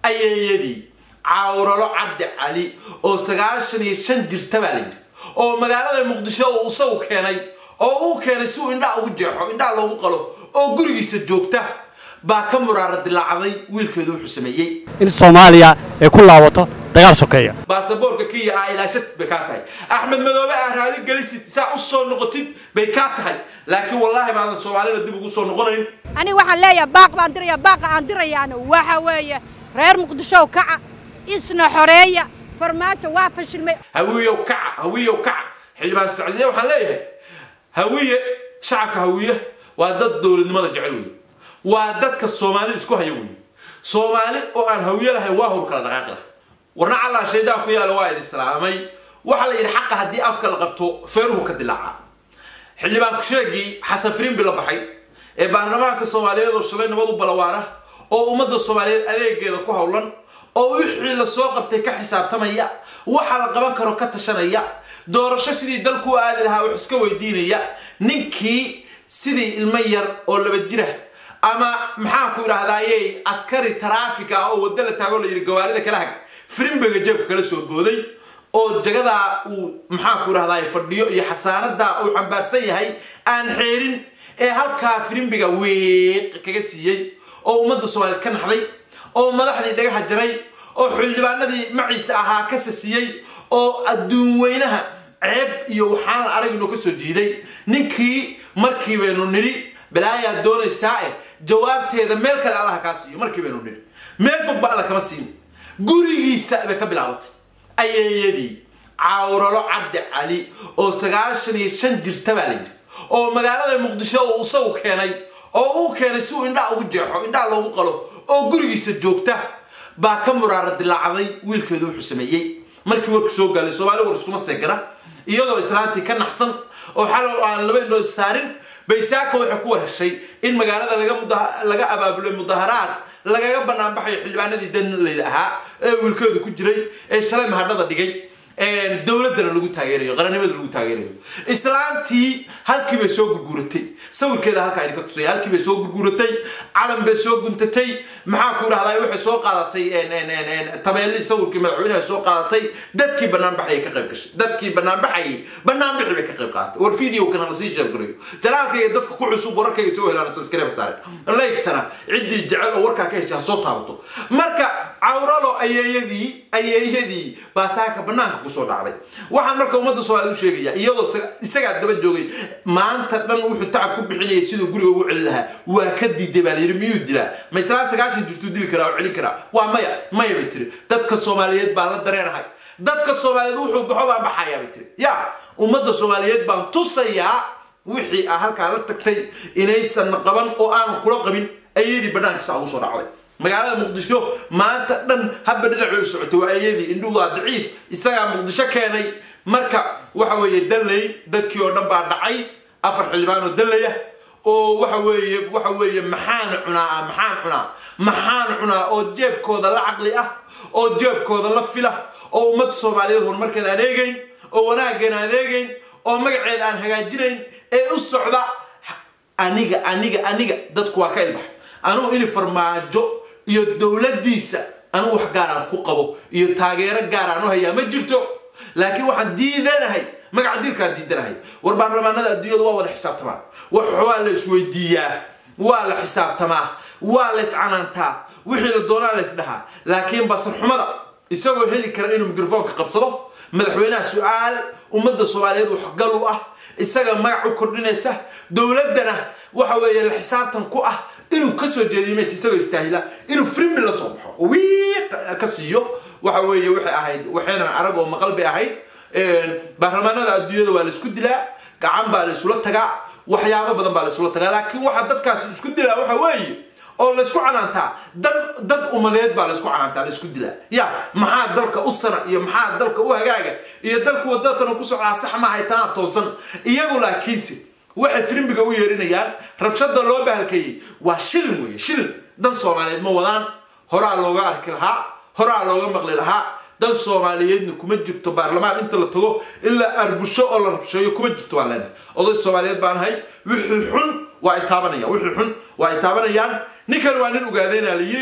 ayeeyadii caawralo cabdi cali oo sagaashan iyo shan jirta baa layidhi oo magaalada muqdisho uu isagu keenay oo uu keenay si uu indhaa ugu jeexo indhaa loogu qalo oo gurigiisa joogta baa ka muraara dilaacday wiilkeedu wuxuu sameeyey in soomaaliya ay ku laabato dagaal sokeeya baasaboorka kenya ah ilaashad bay kaa tahay axmed madoobe ah raali gelisid saa u soo noqotid bay kaa tahay laakiin wallaahi baadan soomaalida dib ugu soo noqonayn aniga waxaan leeyahay baaq baan diraya baaqa aan dirayaana waxa weeye reer muqdishow kaca isna xoreeya farmaajo waa fashilmay hawiyow kaca hawiyow kaca xildhibaan sacdiye waxaan leeyahay hawiye shacabka hawiye waa dad dowladnimada jecel weeye waa dadka soomaali isku haya weeye soomaali oo aan hawiye lahayn waa howl kala dhaqaaqi lah warna callaa shaydaan ku yaala waa idin salaamay waxaa la yidhi xaqa haddii afka la qabto feeruhu ka dilaaca xildhibaan kusheegii xasan firimbi la baxay ee baarlamaanka soomaaliyeed oo shalay nabad u balawaana oo ummadda soomaaliyeed adeegeeda ku howlan oo wixii lasoo qabtay ka xisaabtamaya waxa la qaban karo ka tashanaya doorasho sidii dalku u aadi lahaa wax iska weydiinaya ninkii sidii ilmo yar oo laba jira ama maxaan ku idhahdaayey askari taraafika ah oo waddo la taago la yidhi gawaarida kala hag firimbiga jeebka kala soo booday oo jagadaa uu maxaan ku idhahdaay fadhiyo iyo xasaanadaa uu xambaarsan yahay aan xeerin ee halkaa firimbiga weeq kaga siiyey oo ummadda soomaaliyeed ka naxday oo madaxdii dhagaha jaray oo xildhibaanadii maciise ahaa ka sasiyey oo adduun weynaha ceeb iyo waxaan la arag inoo ka soo jiiday ninkii markii baynu nidhi balaayaa doonaysaa eh jawaabteeda meel kale allaha kaa siiyo markii baynu nidhi meel fogba alla kama siin gurigiisa bay ka bilaabatay ayeeyadii caawralo cabdi cali oo sagaashan iyo shan jirta baa layidhi oo magaalada muqdisho uu isagu keenay oo uu keenay si uu indhaa ugu jeexo indhaa loogu qalo oo gurigiisa joogta baa ka muraara dilaacday wiilkeedu wuxuu sameeyey markii warku soo gaalay soomaali war iskuma seegara iyadoo islaantii ka naxsan oo xalow aan laba indhood saarin baysaaka waxay ku warheshay in magaalada laga abaabulay mudaharaad lagaga banaanbaxayo xildhibaanadii danleyda ahaa ee wiilkeedu ku jiray ee shalay mahadhada dhigay dowladana lagu taageerayo qarannimada lagu taageerayo islaantii halkii bay soo gurguuratay sawirkeeda halkaa idinka tusay halkii bay soo gurguuratay calan bay soo guntatay maxaa ku idhahdaa waxay soo qaadatay tabeelii sawirkii madaxweynaha soo qaadatay dadkii banaanbaxayay ka qayb gashay dadkii banaanbaxayay banaanbixi bay ka qayb qaadatay war videokana lasii sheergarayo jalaalkayga dadka ku cusub wararkayga soo helaan subscribe saare laygtana ciddii jecel oo warkaa ka heshay ha soo taabato marka cawralo ayeeyadii ayeeyadii baa saaka banaanka kusoo dhacday waxaan marka ummadda soomaaliyed u sheegaya iyadoo isagaa daba joogay maanta dhan wuxuu tacab ku bixinayay siduu guriga ugu celin lahaa waa ka diiday baa layidhi miyuu dilaa ma islaan sagaashan jirtuu dili karaa oo celin karaa waa maya maya bay tiri dadka soomaaliyeed baan la dareenahay dadka soomaaliyeed wuxuu baxo baan baxayaa bay tiri ya ummadda soomaaliyeed baan tusayaa wixii ah halkaa la tagtay inaysan qaban oo aan kula qabin ayadii banaankiisa ugu soo dhacday magaalada muqdisho maanta dhan habba dhinacay u socotay waa ayadii indhuhu waa daciif isagaa muqdisho keenay marka waxa weeye dalley dadkii oo dhan baa dhacay afar xildhibaan oo dalley ah oo waxa weeye waxa weeye maxaan cunaa maxaan cunaa maxaan cunaa oo jeebkooda la caqli ah oo jeebkooda la fila oo ummadda soomaaliyeed horumarkeeda aan eegayn oo wanaaggeena aan eegayn oo magaceeda aan hagaajinayn ee u socda aniga aniga aniga dadku waa ka ilbax anugu ini farmaajo iyo dowladdiisa anigu wax gaaraan ku qabo iyo taageero gaaraan u hayaa ma jirto laakiin waxaan diidanahay magaca dilkaan diidanahay war baarlamaanada adduunyada waa wada xisaabtamaa wax waa la isweydiiyaa waa la xisaabtamaa waa la iscanaantaa wixii la doonaa la isdhahaa laakiin basarxumada isagoo heli kara inuu mikrofoonka qabsado madaxweynaha su-aal ummadda soomaaliyeed waxgal u ah isaga magac u kordhinaysa dowladdana waxa weeye la xisaabtan ku ah inuu kasoo jeediyo meesha isagoo istaahila inuu frimbi la soo baxo wiiq ka siiyo waxa weeye waxay ahayd waxaynan arag oo maqal bay ahayd baarlamaanada adduunyada waa la isku dilaa gacan baa la isula tagaa waxyaabo badan baa la isula tagaa laakiin waxa dadkaasi isku dilaa waxa weeye oo laysku canaantaa dad dad umadeed baa laysku canaantaa laysku dilaa ya maxaa dalka u sana iyo maxaa dalka u hagaaga iyo dalku wadatana ku socdaa sax maahay tanaa toosan iyagu laakiinse waxay firimbiga u yeerinayaan rabshada loo bahalkeeyey waa shilin weeye shilin dan soomaaliyeed ma wadaan horaa looga arki lahaa horaa looga maqli lahaa dan soomaaliyeedna kuma jirto baarlamaan inta la tago ilaa arbusho oo la rabsheeyo kuma jirto waan leenahay oday soomaaliyeed baan ahay wixii xun waa ay taabanayaan wixii xun waa ay taabanayaan ninkan waa nin ugaadeyna la yiri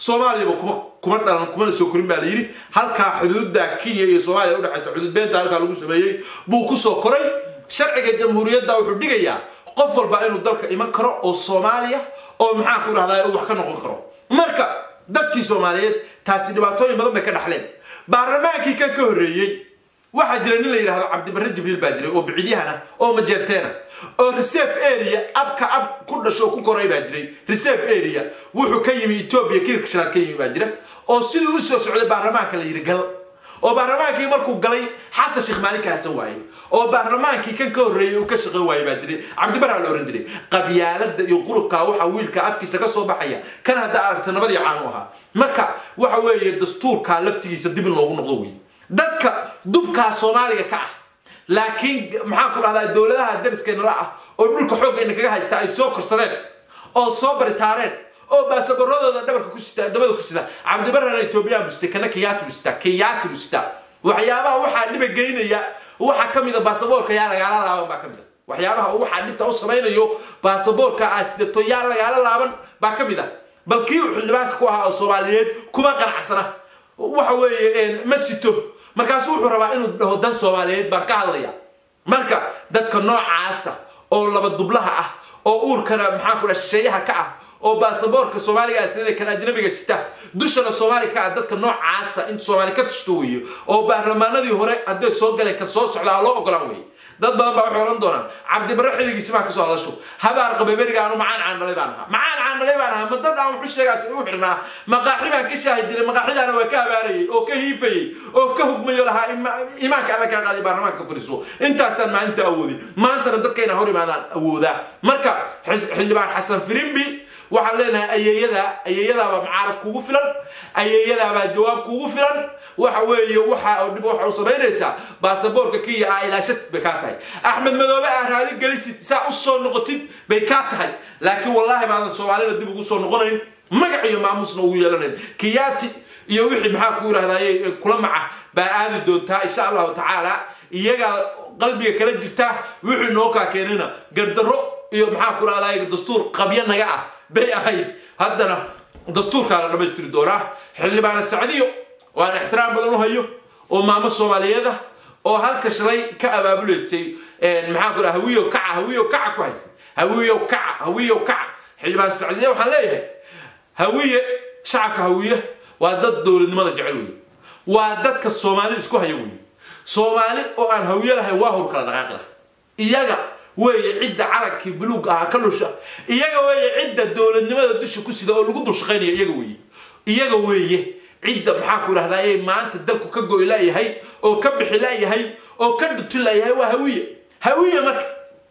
soomaaliyaba kuma kuma dhalan kumana soo korin baa la yidhi halkaa xuduudda kenya iyo soomaaliya udhexaysa xuduud beenta halkaa lagu sameeyey buu kusoo koray sharciga jamhuuriyadda wuxuu dhigayaa qof walba inuu dalka iman karo oo soomaaliya oo maxaa ku dhahdaa uu wax ka noqon karo marka dadkii soomaaliyeed taasi dhibaatooyin badan bay ka dhaxleen baarlamaankii kan ka horreeyey waxaa jira nin la yidhahdo cabdibarre jibriil baa jiray oo bicidyahana oo majeerteena oo reserve area abka ab ku dhasho oo ku koray baa jiray reserve area wuxuu ka yimi etoobiya kilka shanaad ka yimi baa jira oo siduu usoo socday baarlamaanka la yidhi gal oo baarlamaankii markuu galay xasan sheekh maalin ka harsan waayey oo baarlamaankii kan ka horreeyey uu ka shaqayn waayey baa jiray cabdibarraa la ohan jiray qabyaalada iyo qurubka waxa wiilka afkiisa ka soo baxaya kan hadda aragta nabadii caan u ahaa marka waxa weeye dastuurka laftigiisa dib in loogu noqdo wey dadka dubkaa soomaaliga ka ah laakiin maxaan ku dhahdaa dowladaha dariskeenala ah oo dhulka xooggeena kaga haysta ay soo korsadeen oo soo baritaareen oo baasaboorradooda dhabarka ku sita dabada ku sita cabdibarrana etoobiyaan buu sitay kana kenyaati buu sitaa kenyaati buu sitaa waxyaabaha waxaa dhiba geynaya waxaa ka mid a baasaboorka yaa lagaala laaban baa ka mid a waxyaabaha waxaa dhibta u samaynayo baasaboorka aad sidato yaa lagaala laaban baa ka mid a bal kii uu xildhibaanka ku ahaa oo soomaaliyeed kuma qanacsana waxa weeye ma sito markaasu wuxuu rabaa inuu dhaho dan soomaaliyeed baan ka hadlaya marka dadka noocaasa oo laba dublaha ah oo uurkana maxaa ku dhaha shisheeyaha ka ah oo baasaboorka soomaaliga sida kan ajnabiga sita dushana soomaaliga ka ah dadka noocaasa in soomaali ka tashto weeyo oo baarlamaanadii hore hadday soo galeen kan soo socdaa loo ogolaan weeye dad badan baa waxay odhan doonaan cabdibarre xilligiisi baa kasoo hadasho habaar qabe beriga anu macaan caandhalay baan ahaa macaan caandhalay baan ahaa ma dad aan wuxu sheegaas u xirnaa maqaaxi baan ka shaahi jiray maqaaxidaana waa ka habaarayay oo ka hiifayay oo ka hugmayo lahaa imaanka alla kaa qaaday baarlamaanka fariiso intaasaan maalinta awoodin maantana dadkayna hor imaadaan awoodaa marka xildhibaan xasan firimbi waxaan leenahay ayeeyadaa ayeeyadaabaa macaarad kugu filan ayeeyadaabaa jawaab kugu filan waxa weeye waxa oo dhib waxa u samaynaysaa baasaboorka kenya ah ilaashad bay kaa tahay axmed madoobe ah raali gelisid saa u soo noqotid bay kaa tahay laakiin wallaahi baadan soomaalina dib ugu soo noqonayn magac iyo maamusna ugu yeelanayn kiyaati iyo wixii maxaa ku yidhahdaye kula maca baa aadi doontaa insha allahu tacaala iyagaa qalbiga kala jirta wixii noo kaa keenayna gardarro iyo maxaa ku dhahdaye dastuur qabyo naga ah bay ahayd haddana dastuurkaa la dhammaystiri doonaa xildhibaana sacdiyo oo aan ixtiraam badan u hayo oo maamo soomaaliyeed ah oo halka shalay ka abaabulaysay maxaa ku dhaha hawiyo kaca hawiyo kaca ku haysay hawiyo kaca hawiyo kaca xildhibaan sacdiye waxaan leeyahay hawiye shacabka hawiye waa dad dowladnimada jecel weeye waa dadka soomaali isku haya weeye soomaali oo aan hawiye lahayn waa hor kala dhaqaaqi lah iyaga weeye cidda calankii buluug ahaa ka dhusha iyaga weeye cidda dowladnimada dusha ku sida oo lagu dul shaqaynaya iyaga weeye iyaga weeye cidda maxaa ku idhahdaye maanta dalku ka goy layahay oo ka bixi layahay oo ka dhuti layahay waa hawiye hawiye marka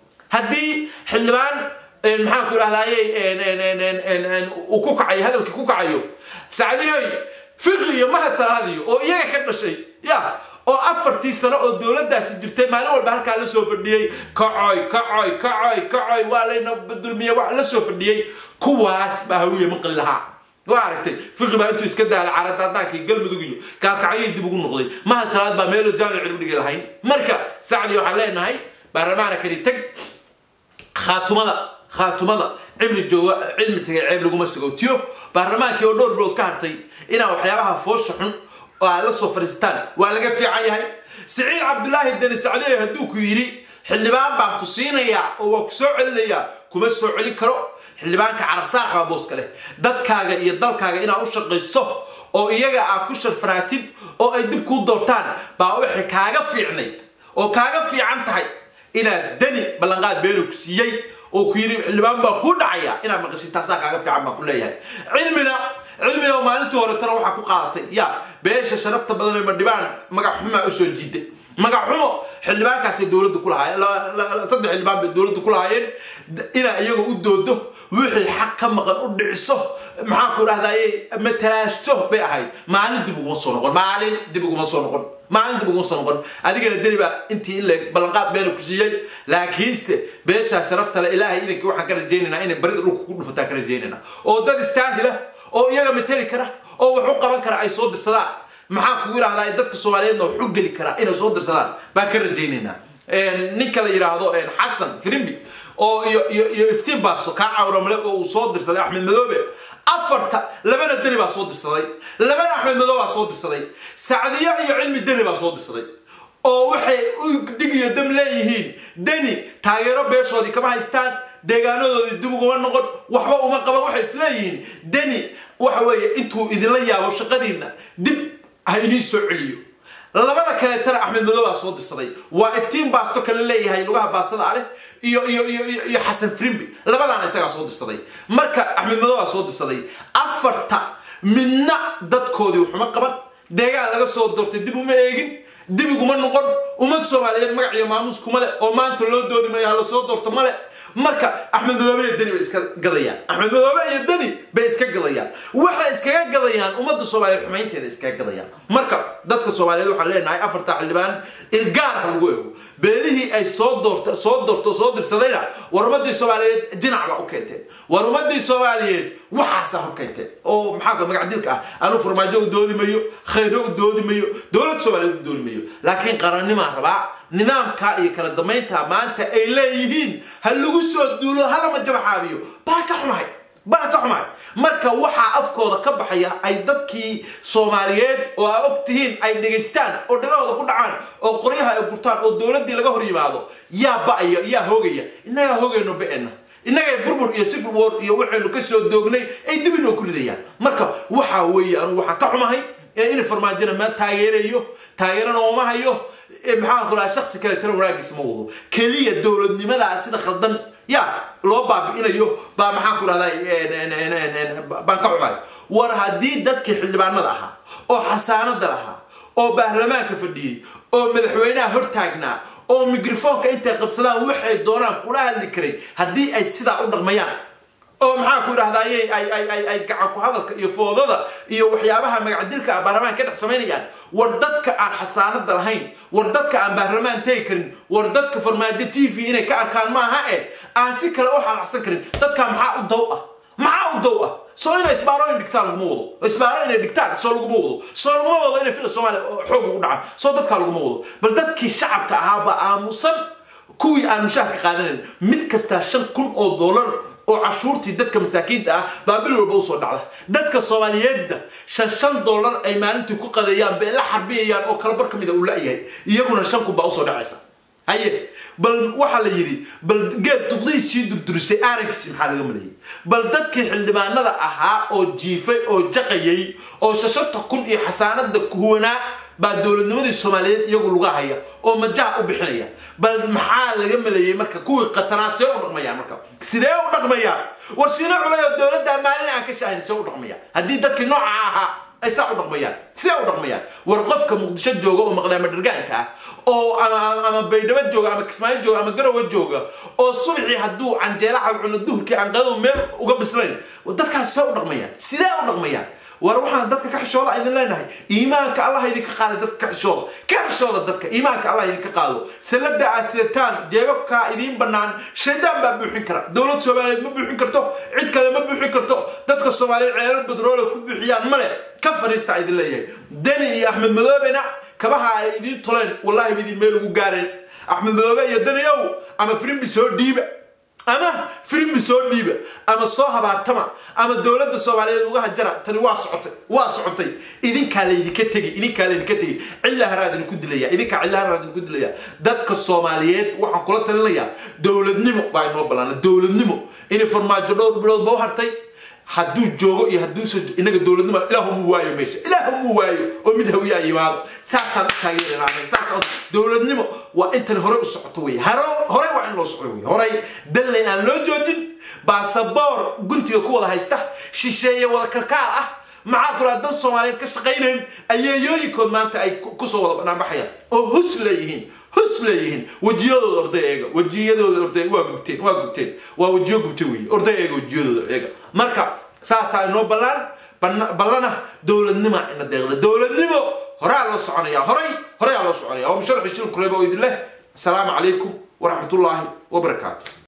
haddii xildhibaan maxaa ku idhahdaye uu ku kacayo hadalkii ku kacayo sacdiyoy fiqi iyo mahad salaadiyo oo iyaga ka dhashay ya oo afartii sano oo dowladdaasi jirtay maalin walba halkaa la soo fadhiyey kacoy kacoy kacoy kacoy waa layna dulmiya waa la soo fadhiyey kuwaas baa hawiye maqli lahaa waa aragtay fiqi baa intuu iska daalay caradaadaanka iyo galmudug iyo gaalkacyay dib ugu noqday mahad salaad baa meelo jaamic cilmi dhigi lahayn marka sacdi waxaan leenahay baarlamaana kani tag khaatumada khaatumada cilmi jooga cilmi tagay ceeb laguma sagootiyo baarlamaankii oo dhowr bilood ka hartay inaa waxyaabaha foosha xun oo aad la soo fadhiisataan waa laga fiican yahay siciid cabdulaahi deni sacdiye hadduu ku yidhi xildhibaan baan ku siinayaa oo waa ku soo celinayaa kuma soo celin karo xildhibaanka carab saax baa booska leh dadkaaga iyo dalkaaga inaad u shaqayso oo iyaga aad ku sharfaraatid oo ay dib kuu doortaan baa waxay kaaga fiicnayd oo kaaga fiican tahay inaad deni ballanqaad beenu ku siiyey oo ku yidhi xildhibaan baa kuu dhacaya inaad maqashid taasaa kaaga fiican baa ku leeyahay cilmina cilmiga oo maalintii hore tana waxaa ku qaadatay ya beesha sharafta badan ee madhibaan magac xumaa usoo jiiday magac xumo xildhibaankaasay dowladda ku lahaayeen saddex xildhibaan bay dowladda ku lahaayeen inaa iyaga u doodo wixii xaq ka maqan u dhiciso maxaa ku dhahdaye matalaashto bay ahayd maalin dib uguma soo noqon maalin dib uguma soo noqon maalin dib uguma soo noqon adigana deni baa intii in leeg ballanqaad beena ku siiyey laakiinse beeshaa sharafta le ilaahay idankii waxaan ka rajaynaynaa inay barida dhulka ku dhufataan ka rajaynaynaa oo dad istaahila oo iyaga mateli kara oo wax u qaban kara ay soo dirsadaan maxaa kugu yidhahdaa dadka soomaaliyeedna wax u geli kara inay soo dirsadaan baan ka rajaynaynaa ninka la yidhaahdo xasan firimbi oo iyo iyo iyo iftiin baaso kaa cawramle oo uu soo dirsaday axmed madoobe afarta labana deni baa soo dirsaday labana axmed madow baa soo dirsaday sacdiyo iyo cilmi deni baa soo dirsaday oo waxay u dig iyo dam leeyihiin deni taageero beeshoodii kama haystaan deegaanadoodii dib uguma noqon waxba uma qaban waxay isleeyihiin deni waxa weeye intuu idinla yaabo shaqadiinna dib ha inii soo celiyo labada kaleetana axmed madow baa soo dirsaday waa iftiin baasto kale leeyahay lugaha baastada aleh iyo iyo iyo iyo iyo xasan frimbi labadaana isagaa soo dirsaday marka axmed madow baa soo dirsaday afarta midna dadkoodii waxuma qaban deegaan laga soo doortay dib uma eegin dib iguma noqon ummad soomaaliyeed magac iyo maamuus kuma leh oo maanta loo doodi mayo ha lasoo doorto male marka axmed madoobe iyo deni bay iska gadayaan axmed madoobe iyo deni bay iska gadayaan waxay iskaga gadayaan ummadda soomaaliyeed xumaynteeda iskaga gadayaan marka dadka soomaaliyeed waxaan leenahay afarta xildhibaan ilgaar ha lagu eego beelihii ay soo doorta soo doorto soo dirsadayna war ummadii soomaaliyeed jinac baa u keenteen war ummadii soomaaliyeed waxaasa hor keenteen oo maxaa ka magac dilka ah anuu farmaajo u doodi mayo khayro u doodi mayo dowlad soomaaliyeed u doodi mayo laakiin qarannimaa rabaa nidaamka iyo kala damaynta maanta ay leeyihiin ha lagu soo duulo halama jabaxaabiyo baa ka xumahay baan ka xumahay marka waxaa afkooda ka baxaya ay dadkii soomaaliyeed oo aa og tihiin ay dhegaystaan oo dhagahooda ku dhacaan oo qoryaha ay gurtaan oo dowladdii laga hor yimaado yaa ba'aya yaa hoogaya innagaa hoogayno be-enna innagay burbur iyo civil war iyo waxaynu kasoo doognay ay dib inoo ku ridayaan marka waxa weeye anugu waxaan ka xumahay in farmaajona ma taageerayo taageerana uma hayo maxaa ku dhaha shaksi kale tana wanaagiisa ma wado keliya dowladnimadaa sida khaldan ya loo baabi'inayo baa maxaan ku dhahdaa baan ka xumahay war haddii dadkii xildhibaanada ahaa oo xasaanada lahaa oo baarlamaanka fadhiyey oo madaxweynaha hortaagnaa oo mikrofoonka intay qabsadaan waxay doonaan kula hadli karay haddii ay sidaa u dhaqmayaan oo maxaa ku idhahdaayey ay ay ay ay gacan ku hadalka iyo foodada iyo waxyaabaha magacdilka ah baarlamaan ka dhex samaynayaan war dadka aan xasaanada lahayn war dadka aan baarlamaan tegi karin war dadka farmaajo t v inay ka arkaan maaha eh aan si kale u xalacsan karin dadka maxaa u dow ah maxaa u dow ah soo inay isbaaro inay dhigtaan laguma wado isbaaro inay dhigtaan soo laguma wado soo laguma wado inay fila soomaaliya xoog ugu dhacaan soo dadkaa laguma wado bal dadkii shacabka ahaaba aamusan kuwii aan mushaharka qaadanayn mid kastaa shan kun oo doolar oo cashuurtii dadka masaakiinta ah baa bil walba usoo dhacda dadka soomaaliyeedna shan shan dollar ay maalintii ku qadeeyaan bay la xarbiyayaan oo kalabar ka mida uu la-yahay iyaguna shan kun baa usoo dhacaysa haye bal waxaa la yidhi bal geed duqdiisii durdurisay aarankiisi maxaa laga malayay bal dadkii xildhibaanada ahaa oo jiifay oo jaqayay oo shashanta kun iyo xasaanada kuwanaa baa dowladnimadii soomaaliyeed iyagu luga haya oo majaha u bixinaya bal maxaa laga maleeyey marka kuwii qatanaa see u dhaqmayaan marka sidee u dhaqmayaan war siina culay oo dowladda maalin aan ka shaahin see u dhaqmayaan haddii dadkii nooca ahaa ay saa u dhaqmayaan sidee u dhaqmayaan war qofka muqdisho jooga oo maqlaama dhargaanka ah oo ama ama baydhabo jooga ama kismaayo jooga ama garowe jooga oo subxii hadduu canjeelaha cuno duhurkii aan qadadu meel uga bislayn dadkaas see u dhaqmayaan sidee u dhaqmayaan war waxaan dadka ka xishooda idin leenahay iimaanka allah idinka qaada dadka ka xishooda ka xishooda dadka iimaanka allah idinka qaado salada aa sidataan jeebabkaa idiin bannaan shaydaan baa buuxin kara dowlad soomaaliyeed ma buuxin karto cid kale ma buuxin karto dadka soomaaliyeed ceelal badroole ku buuxiyaan male ka fariista idin leeyahay deni iyo axmed madoobena kabaha ay idiin toleen wallahi idin meel ugu gaareen axmed madoobe iyo deniyow ama firimbi soo dhiiba ama firimbi soo dhiiba ama soo habaartama ama dowladda soomaaliyeed uga hajara tani waa socotay waa socotay idinkaa laydinka tegi idinkaa laydinka tegi cilla haraa idinku dilaya idinkaa cilla haraa idinku dilaya dadka soomaaliyeed waxaan kula talinayaa dowladnimo baa inoo ballaana dowladnimo inay farmaajo dhowr bilood ba u hartay hadduu joogo iyo hadduusa inaga dowladnimo ilaahumuu waayo meesha ilaahumuu waayo oo mid hawiye ay yimaado saasaan u taageerinaanay saas dowladnimo waa intan horey u socoto wey horey waa in loo socdo wey horey dalle aan loo joojin baasaboor guntiga ku wada haysta shisheeye wada kalkaal ah maxaa kulaa dan soomaaliyeed ka shaqaynayn ayeeyooyinkood maanta ay kusoo wada banaanbaxayaan oo hus leeyihiin hus leeyihiin wejiyadooda orday eega wejiyadooda orday waa gubteen waa gubteen waa wejiyo gubtay wey orday eega wejiyadooda eega marka saasaa inoo ballaan ballana dowladnima ina deeqda dowladnimo horaa loo soconaya horay horay aa loo soconaya waa musharaxi shil kureeba oo idin leh asalaamu calaykum waraxmatullaahi wabarakaatu